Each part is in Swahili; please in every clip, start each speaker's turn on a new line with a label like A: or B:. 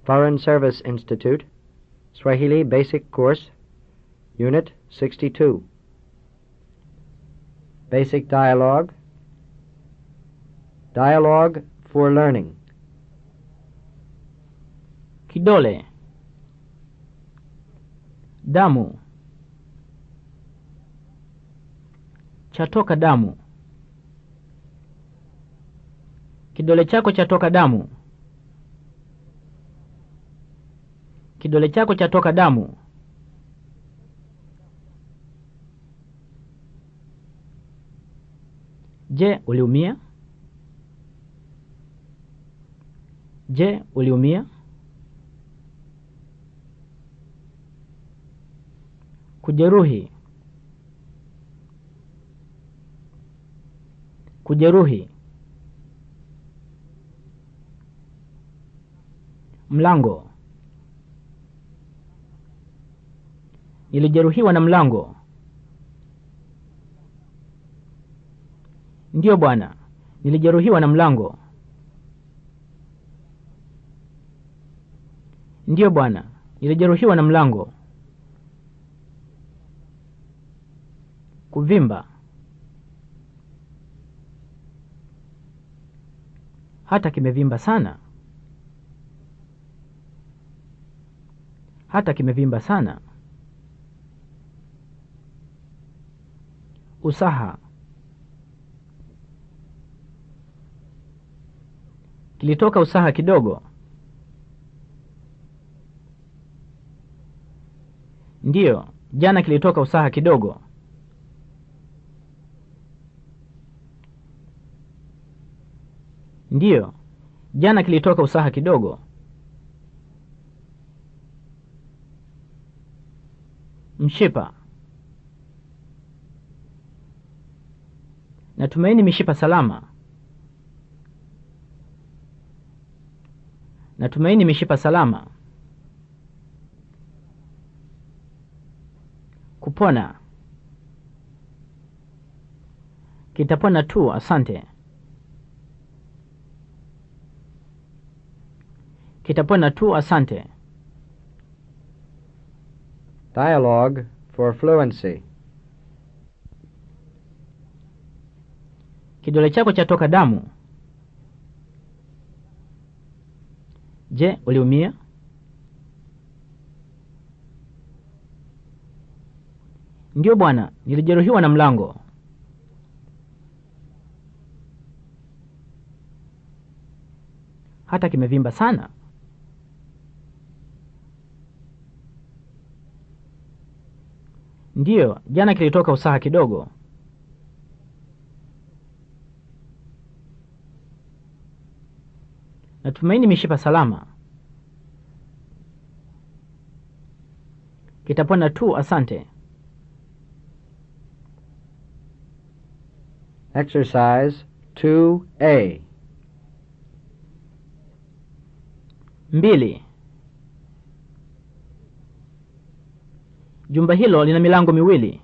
A: Foreign Service Institute, Swahili Basic Course, Unit 62. Basic Dialogue. Dialogue for Learning.
B: Kidole. Damu. Chatoka damu. Kidole chako chatoka damu. Kidole chako chatoka damu. Je, uliumia? Je, uliumia? Kujeruhi. Kujeruhi. Mlango. Nilijeruhiwa na mlango. Ndiyo bwana, nilijeruhiwa na mlango. Ndiyo bwana, nilijeruhiwa na mlango. Kuvimba. Hata kimevimba sana. Hata kimevimba sana. Usaha. Kilitoka usaha kidogo. Ndiyo, jana kilitoka usaha kidogo. Ndiyo, jana kilitoka usaha kidogo. Mshipa. Natumaini mishipa salama. Natumaini mishipa salama. Kupona. Kitapona tu, asante. Kitapona tu, asante.
A: Dialogue for Fluency.
B: Kidole chako chatoka damu. Je, uliumia? Ndiyo bwana, nilijeruhiwa na mlango. Hata kimevimba sana. Ndiyo, jana kilitoka usaha kidogo. Natumaini mishipa salama. Kitapona tu, asante.
A: Exercise 2A.
B: Mbili. Jumba hilo lina milango miwili.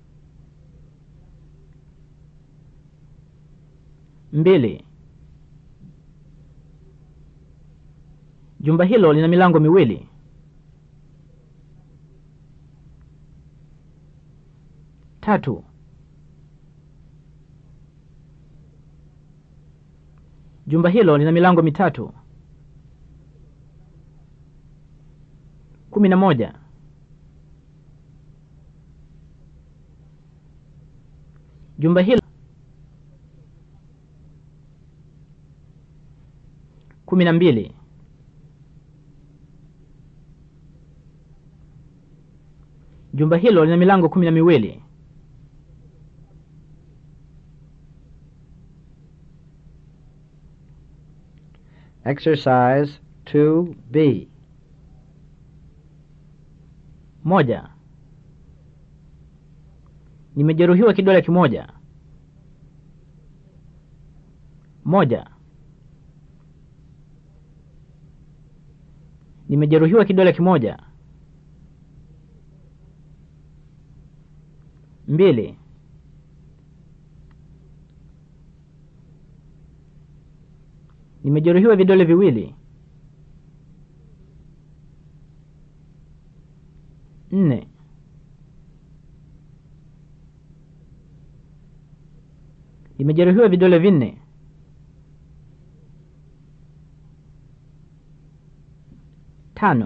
B: Mbili. Jumba hilo lina milango miwili. Tatu. Jumba hilo lina milango mitatu. Kumi na moja. Jumba hilo kumi na mbili. Jumba hilo lina milango kumi na miwili.
A: Exercise 2B.
B: Moja. Nimejeruhiwa kidole kimoja. Moja. Nimejeruhiwa kidole kimoja. Mbili. Nimejeruhiwa vidole viwili. nne nimejeruhiwa vidole vinne tano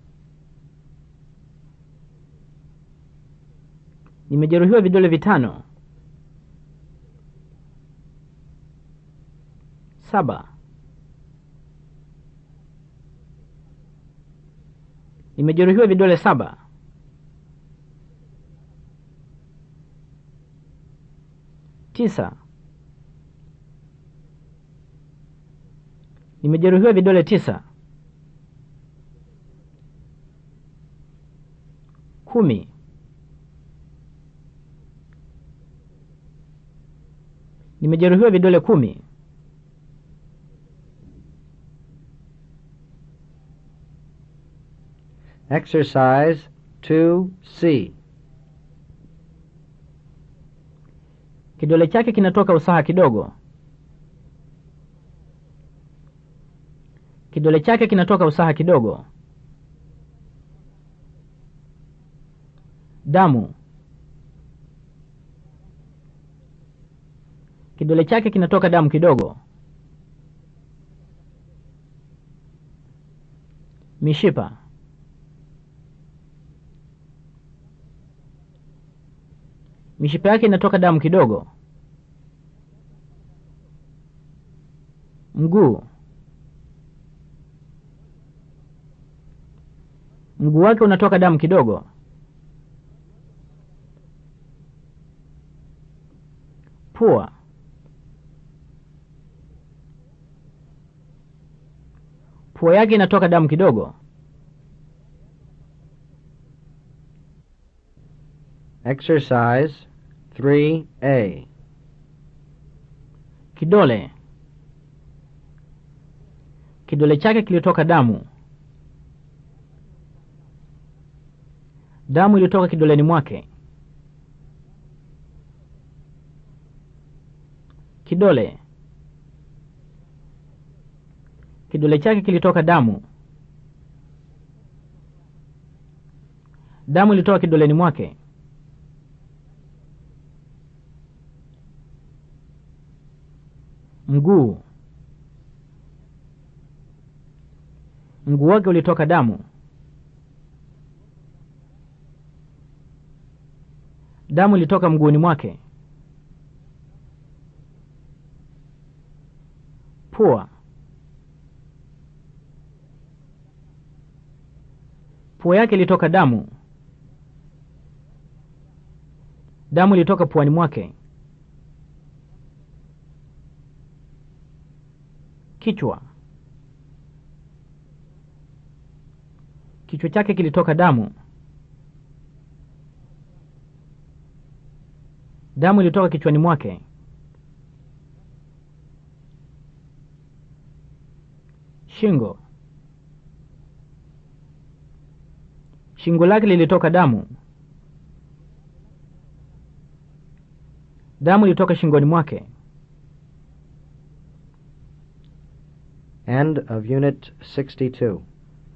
B: nimejeruhiwa vidole vitano saba nimejeruhiwa vidole saba tisa nimejeruhiwa vidole tisa kumi nimejeruhiwa vidole kumi
A: Exercise 2C.
B: kidole chake kinatoka usaha kidogo kidole chake kinatoka usaha kidogo damu kidole chake kinatoka damu kidogo mishipa mishipa yake inatoka damu kidogo mguu mguu wake unatoka damu kidogo pua pua yake inatoka damu kidogo
A: Exercise 3A.
B: kidole kidole chake kilitoka damu damu ilitoka kidoleni mwake kidole kidole chake kilitoka damu damu ilitoka kidoleni mwake mguu mguu wake ulitoka damu damu ilitoka mguuni mwake pua pua yake ilitoka damu damu ilitoka puani mwake kichwa kichwa chake kilitoka damu damu ilitoka kichwani mwake shingo shingo lake lilitoka damu damu ilitoka shingoni mwake
A: End of Unit 62.